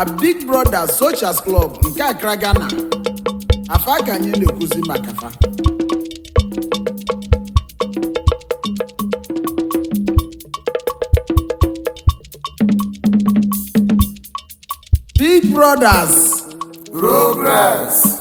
na big brother socials club nke Accra Ghana afa ka anyị na-ekwuzi maka fa big brothers Progress.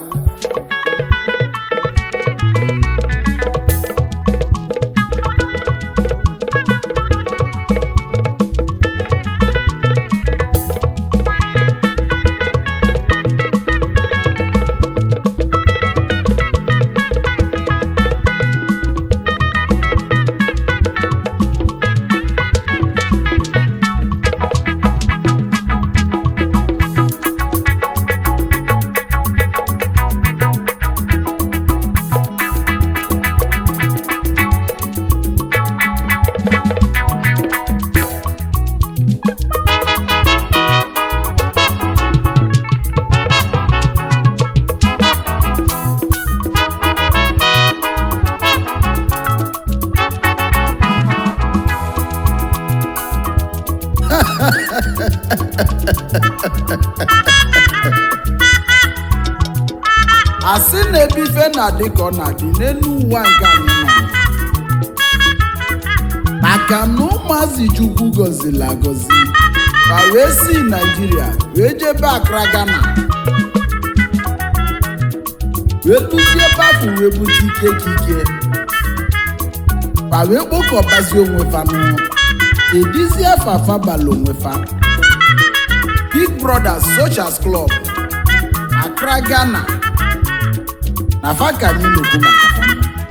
asị na-ebe ife na-adị ka ọ na-adị n'elu ụwa nke anyị nọ maka na ụmụazị chukwu gọziri agọzi ma wee si naijiria wee jebe Accra Ghana wee lụzie bafụ wee bute ike kike ma wee kpokọbazie onwe fa n'ụlọ edizie fafa bala onwe fa Big Brothers Socials Club Accra Ghana na fa ka anyị na-ekwu maka fa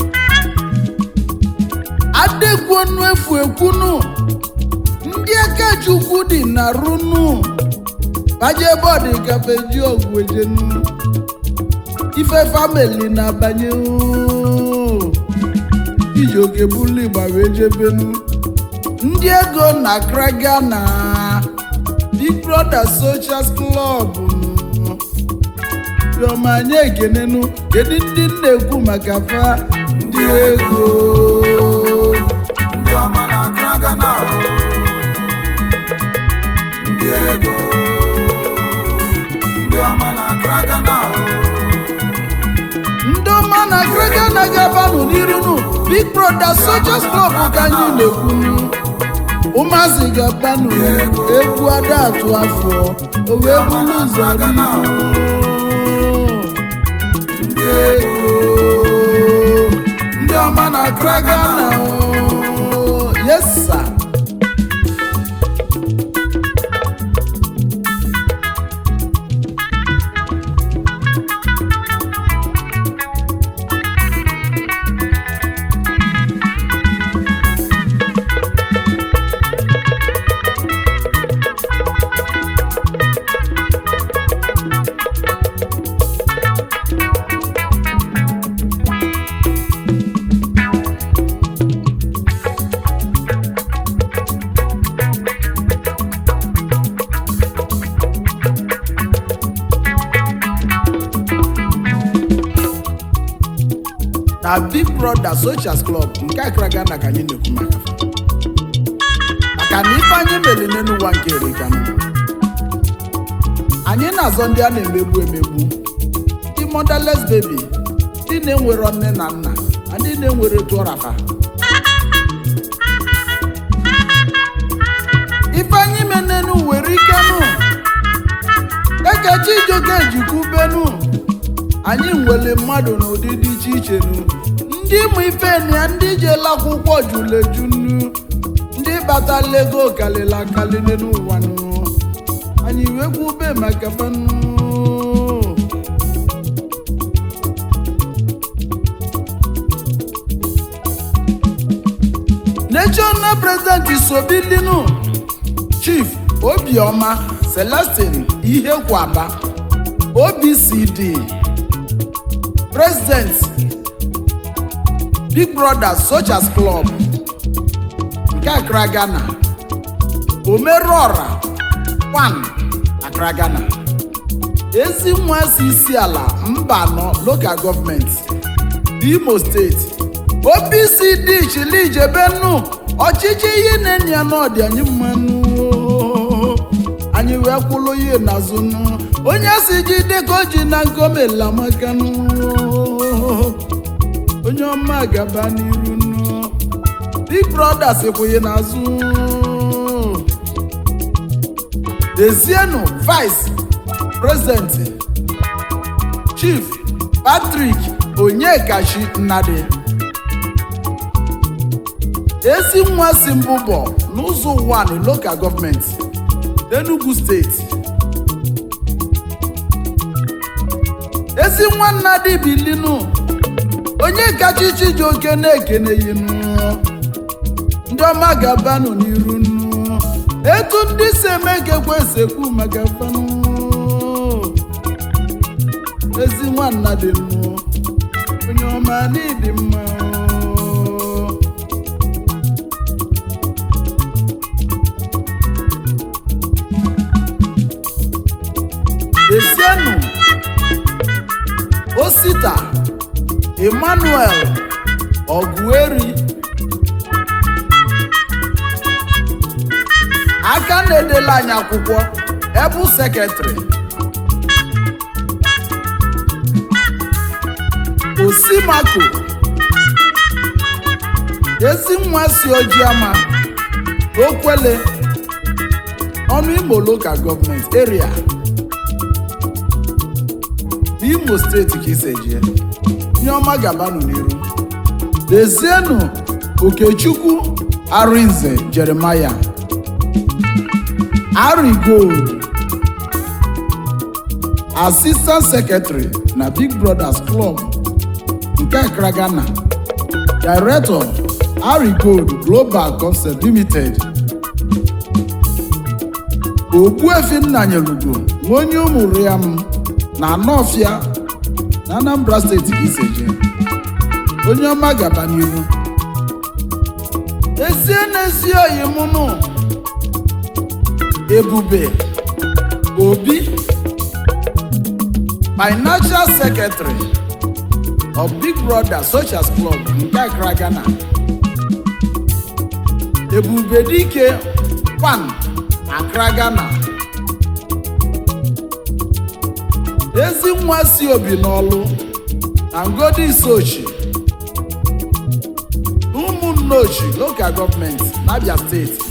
adekwunu efu ekwunu ndị aka chukwu dị na runu baje bọọdụ gafe ji ọgwụ ejenu ife famili na-abanye oo. iji oke bulu igba wee jebenu ndị ego na Accra Ghana Big Brother Socials Club nụ. Chioma anyị ekenenu kedu ndị m na-ekwu maka fa ndị ego Ndị ọma na Accra Ghana o. Ndị ego. Ndị ọma na Accra Ghana o. ndị ọma na Accra Ghana ga-abanụ n'irunu Big Brother Socials Club ka anyị na-ekwunu ụmụazị ga-abanụ egwu ada atụ afọ o wee bụrụ ụzọ Ghana o. ndị ego ndị ọma na Accra Ghana o. yes sir. na Big Brother Socials Club nke Accra Ghana ka anyị na-ekwu maka fa maka na ife anyị mere n'elu ụwa nke erikanụ anyị na-azọ ndị a na-emegbu emegbu ndị motherless baby ndị na-enwero nne na nna na ndị na-enwere tụọrafa ife anyị mere n'elu were ikenụ ekechi ijoke ejikwubenu anyị nwere mmadụ n'ụdị dị iche iche nu ndị ịmụ ife na ya ndị jela akwụkwọ jụrụ eju nu ndị batala ego kalịla akali n'elu ụwa nu anyị wee kwube maka fanụ national president isobilinu chief obioma celestin ihekwaba obcd president big brother Socials club nke Accra Ghana omerọra 1 Accra Ghana ezi nwa si isi ala mba anọ local gọọmenti Imo steeti OPCD chilijebenu ọchịchị ihe na-enye ya n'ọdị anyị mmanụ anyị wee kwụlụ ya n'azụ nụ onye si jide ka o ji na nkomela maka nụ onye ọma gaba n'iru nụ big brother sikwụghị n'azụ dezienu vice president chief patrick onyekachi nnadi ezi nwa si mbụbọ n'ụzọ ụwa local gọọmenti n'enugu steeti ezi nwa nnadi bilinu onye kacha chijioke na-ekeneyinu ndị ọma ga-abanụ n'iru nnu etu ndị si eme ka ekwesekwu maka fanụ ezi nwanna dị nnụ onye ọma n'ịdị mma esienụ osita emmanuel ọgụeri aka na-edela anyị akwụkwọ ebu sekretrị osimako ezi nwa si ojiama okwele ọnụ imo lokal gọọmenti eria imo steeti ka isejie ihe ọma gabanụ n'iru lezienụ okechukwu arinze jeremaya Harry Gold Assistant Secretary na Big Brothers Club nke Accra Ghana Director Harry Gold Global Concept Limited Ogbuefi Nnanyelugo nwa onye ụmụrụ ya m na Anọfịa na Anambra steeti ka iseje onye ọma gaba n'ihu ezie n'ezi oyi mụnụ Ebube Obi Financial Secretary of Big Brother Socials Club nke Accra Ghana Ebube Dike Kwan Accra Ghana ezi nwa si obi n'ọlụ na ngodi isochi ụmụnne ochi local gọọmenti n'Abia steeti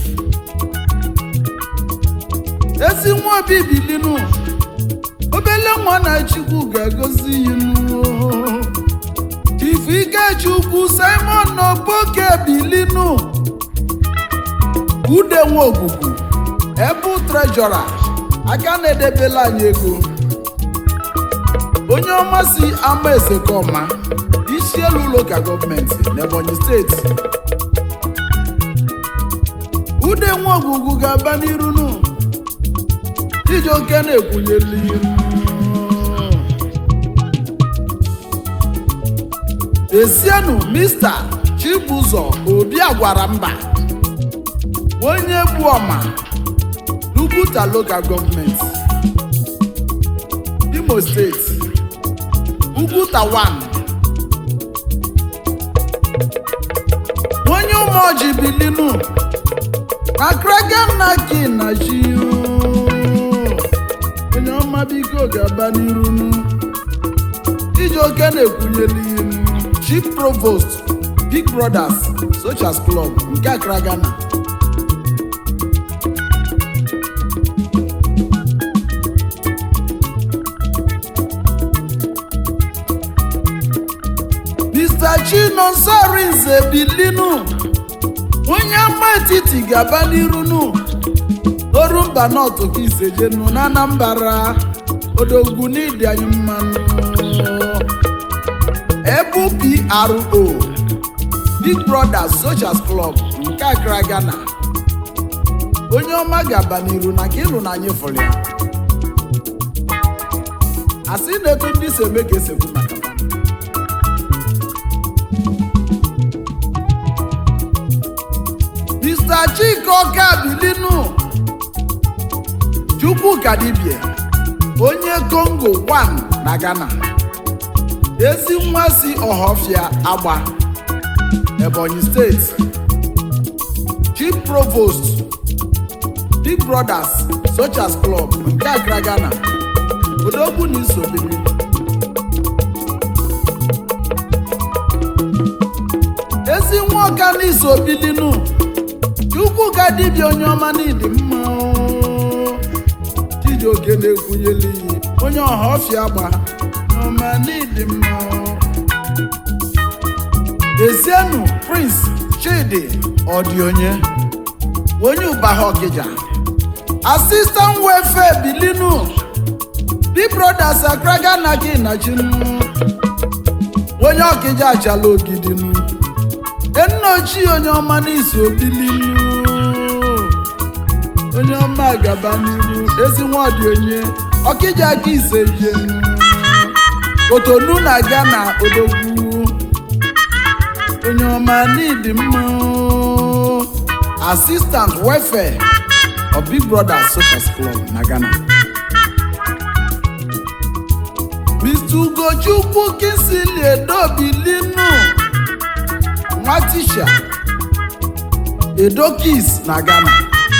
ezi nwa obi bilinu obele nwa na chukwu ga-agọzi yinu chifu ikechukwu simon n'oboke bilinu ude nwa ogugu ebu trejọra aka na-edebela anyị ego onye ọma si ama esekọma isi elu ụlọụka gọọmenti n'ebonyi steeti ude nwa ogugu ga-aba n'iru nu Chijioke na-ekwunyeli esienụ mista Chibụzọ Obi agwara mba onye bụ ọma Luguta Local Government Imo Steeti Uguta 1 onye ụmụọjị bilinu na kraganaki na ji onye ọma biko ga-aba n'iru Chijioke na-ekwunyeli ilu Chief Provost Big Brothers Socials Club nke Accra Ghana Mr. Chinonso Arinze bilinu onye ama etiti ga-aba n'iru nu oru mba nọtụ ka isejenu na Anambra odogwu n'ịdị anyị mmanụ ebu PRO Big Brothers Socials Club nke Accra Ghana onye ọma ga-aba n'iru na ka ịlụ na anyị fụrụ ya asị na etu ndị si eme ka esekwu maka ha. Mr. Chika Ọkabilinu Chukwuka Dibie onye Congo 1 na Ghana ezi nwa si Ọhafịa Agba Ebonyi steeti Chief Provost big brothers sochas club nke Accra Ghana odogwu na isobiri ezi nwa ọka na isobilinu chukwu ka dibịa onye ọma n'ịdị mma oo. chijioke na-ekwunyela iyi onye ọha ọfịa gba ọma n'ịdị mma oo. Ezienu Prince Chidi Odionye onye Ụbaha Ọkịja Assistant Welfare Bilinu Big Brothers Accra Ghana gị na chinu onye Ọkịja achala ogidinu enna ochie onye ọma n'izu obilinu onye ọma gaba n'iru ezi nwa Odionye Ọkịja aka ise jenu Kotonu na Ghana odogwu onye ọma n'ịdị mma oo. assistant welfare of big brother supers club na ghana mr ugochukwu kinsili edobilinu nwa tisha edokis na ghana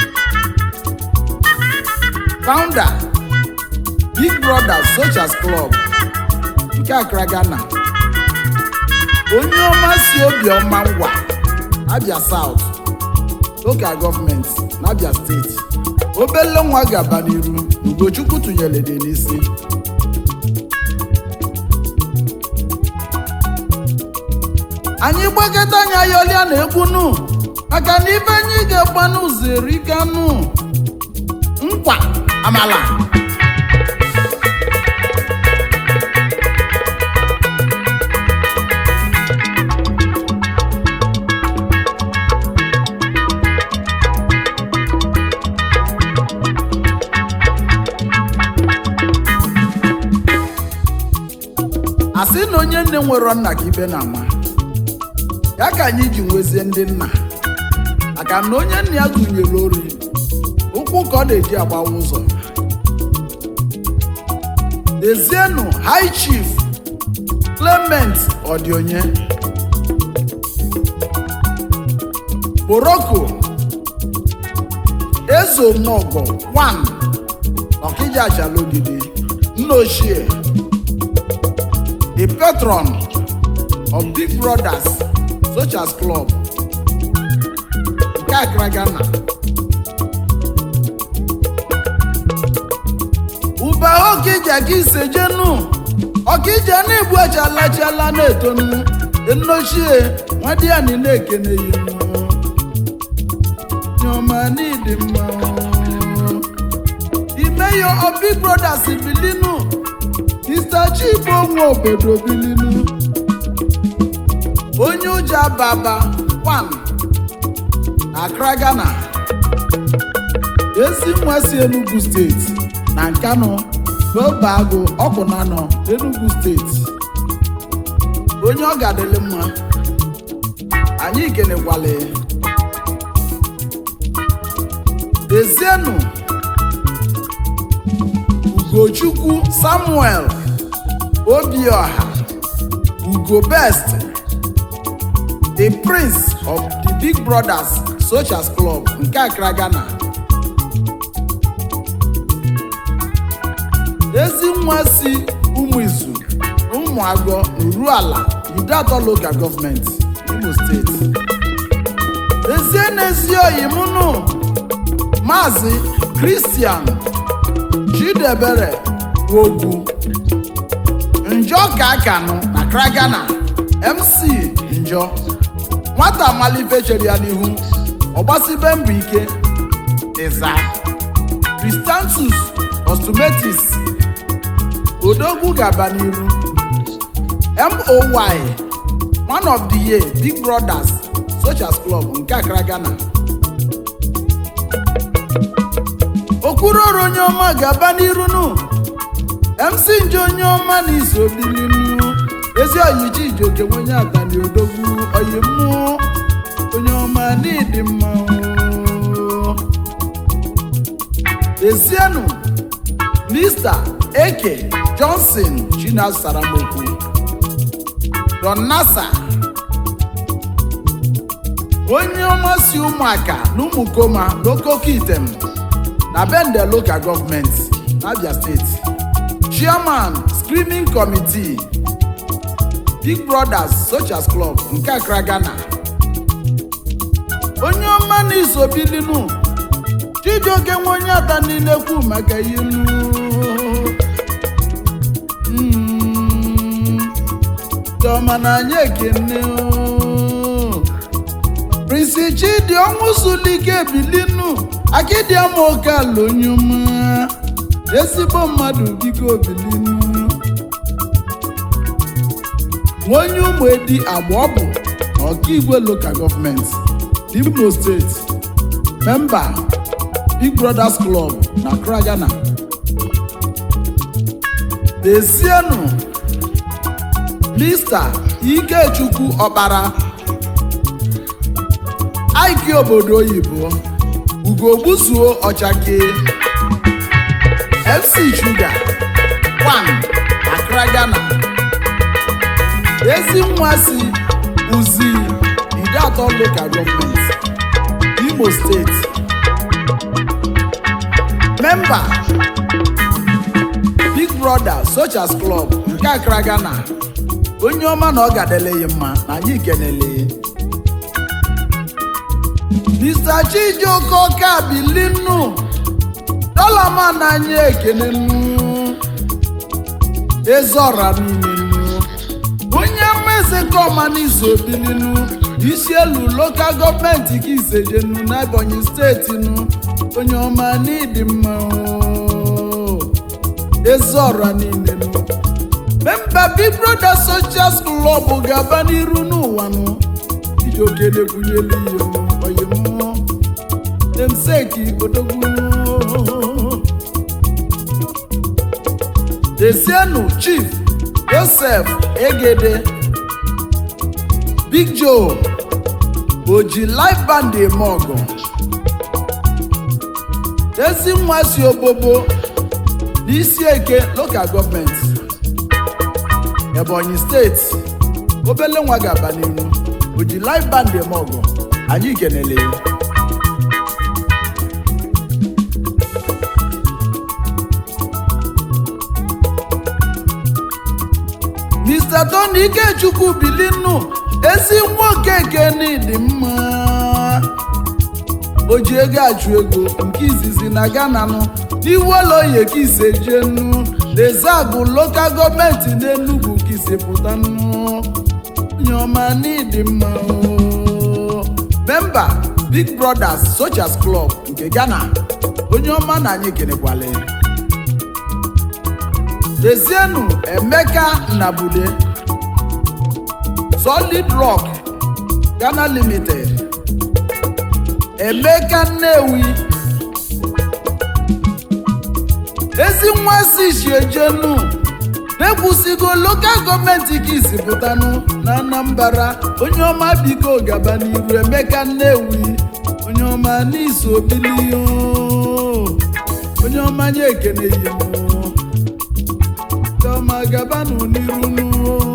founder big brother socials club nke accra ghana onye ọma si obiọma ngwa abia south local gọọmenti n'abia steeti obele nwa gaba n'iru ugochukwu tụnyere dị n'isi anyị gbakọta anya yọlịa na egbunu maka na ibe anyị ga-agba n'ụzọ erikanụ nkwa amala asị na onye nne nwere nna ka ibe na-ama ya ka anyị ji nwezie ndị nna maka na onye nna ya gụnyere ori ụkwụ ka ọ na-eji agbawa ụzọ dezienu high chief clement odionye boroko ezomogo 1 ọkịja achalogide nna ochie the patron of Big Brothers Socials Club nke Accra Ghana. Uba Okija ka isejenu Ọkija na-egbu achalachala na-etonu enochie nwadiani na-ekene yinu nyoma n'ịdị mma imeyo of Big Brothers bilinu Mr. Chigbo nwa obodo bilinu onye ụja baba 1 na Accra Ghana ezi nwa si Enugu steeti na Nkanu n'obe agụ ọkụnanọ Enugu steeti onye ọ ga-adịlị mma anyị kenekwala ya. Dezienu Ugochukwu Samuel Obioha Ugo Best the prince of the Big Brothers Socials Club nke Accra Ghana ezi nwa si ụmụizu ụmụagọ Uruala Idatọ Local Government Imo Steeti ezie n'ezi oyi mụnụ Maazị Christian Chidebere Ogwu Njọ ka akanụ na Accra Ghana MC Njọ nwata malife chere ya n'ihu ọgbasibe mbọ ike ịza Cristantus Ostumetis Odogwu gaba n'iru MOY one of the year Big Brothers Socials Club nke Accra Ghana okwuroro onye ọma ga-aba n'iru nụ MC nje onye ọma na iso bilinu ezi oyichi ijoke nwenye atani odogwu oyi mmụọ onye ọma n'ịdị mma oo. ezienu Mr. Eke Johnson Chinasaramoku Don Nasa onye ọma si ụmụaka na ụmụkoma n'okoko item na bende local government n'abia steeti chairman screening committee big brothers socials club nke accra ghana onye ọma na isobilinu chijioke nwe onye ata niile kwu maka ilu Mm, chioma na anyị ekene o. prinsi chidi ọnwụ sulike bilinu akidiamoke ala onye ọma ezigbo mmadụ biko bilinu onye ụmụ edi agba ọ bụ ọkaigwe local gọọmenti imo steeti memba big brothers club na accra ghana dezienu mr ikechukwu ọkpara aiki obodo oyibo ugogbuzuo ọchake fc sugar 1 accra ghana ezi nwa si uzi ide atọ local gọọmenti imo steeti memba big brother socials club nke accra ghana onye ọma na ọ gadeleghị mma na anyị kenele mr chijioke ọka bilinu dọlama na anyị ekenenu ezeọra niile nu onye mmezi kọma n'izu obilinu isi elu lokal gọọmenti ka isejenu n'ebonyi steeti nu onye ọma n'ịdị mma o. ezeọra niile nu memba big brother socials club ga-aba n'iru n'ụwa nụ iji okele kwunyelu ihe oyimụ demseki odogwu desienu chief joseph egede big joe oji life band eme ọgụ ezi nwa si obobo n'isi eke local gọọmenti ebonyi steeti obele nwa ga-aba n'ihu oji live band eme ọgụ anyị kenele ya mr tony ikechukwu bilinu ezi nwoke keni dị mma o ji ego achụ ego nke izizi na ghana nụ n'iwoloye ka ise jenu rezabụ lokal gọọmenti n'enugwu ka ise pụta nụ nyoma n'ịdị mma o. memba big brothers socials club nke ghana onye ọma na anyị kenekwale dezienu emeka nnabule solid rock ghana limited emeka nnewi ezi nwa si shiejenu na-ekwusigo lokal gọọmenti ka isi pụtanụ na anambra onye ọma biko gaba n'iru emeka nnewi onye ọma n'iso obili onye ọma nye ekene ihe ọma gabanụ n'iru nụ.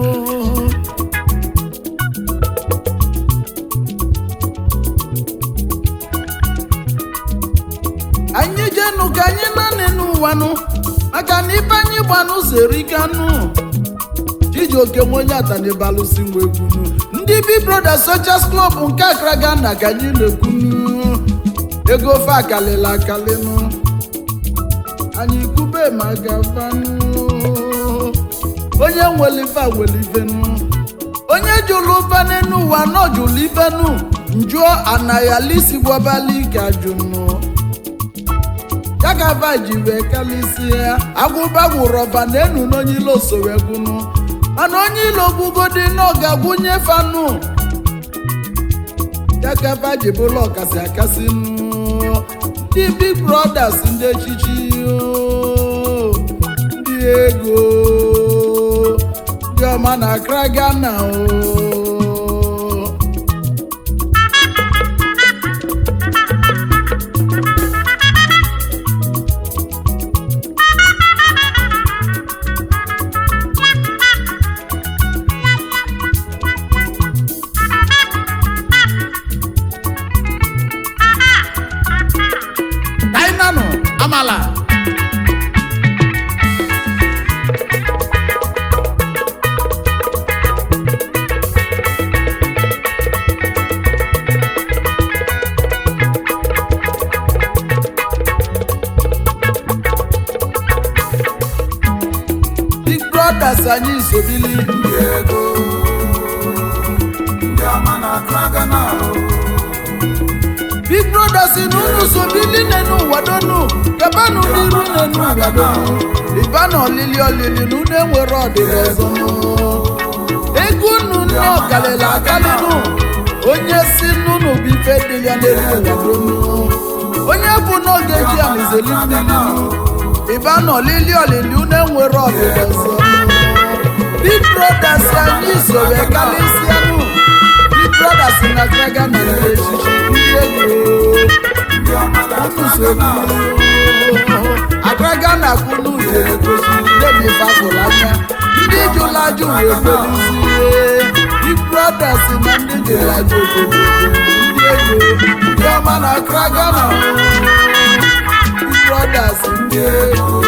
anyị jenụ ka anyị naanị n'ụwanụ maka na ibe anyị gbanụ zerikanụ chijioke onye atanibalụsi nwa egwunu ndị bi brothers socials club nke akra ghana ka anyị na-ekwunu ego ofe akalịla akalịnụ anyị kube ma gabanụ onye nwelife welivenu onye jụrụ ụfane n'ụwa nọ jụrụ ifenu njụọ anayalisi gwabali ka jụnụ ya ka va ji wee kalịsịa agwụba gwụrụ ọba na enu n'onye ilo sowegwunu mana onye ilo gwugodi na ọ ga-agwụnye fanụ ya ka va ji bụrụ ọkasị akasị nụ ndị big brothers ndị echichi oo, ndị ego ndị ọma na akra ghana o kainanụ anyị isobili ndị ego ndị ọma na kragana big brothers na unu sobili nenu ụwa donu gabanụ n'iru nenu ụwa donu ịba na olili olili na unu enwere ọdịda ọzọ ego unu nne ọkalịla akalịnụ onye si n'unu bụ ife dị ya n'elu ụwa donu onye bụ n'oge ji alizeli mmiri ịba na olili olili unu enwere ọdịda ọzọ big brothers anyị soro kalịsịanụ big brothers na graga na ndị echichi ndị ego ndị ọma na unu soro agraga na kunu jere gosi ndebi fafụrụ anya ndị jụrụ ajụ wee kpelizie big brothers na ndị jụrụ ajụ obodo ndị ego ndị ọma na agraga na big brothers ndị ego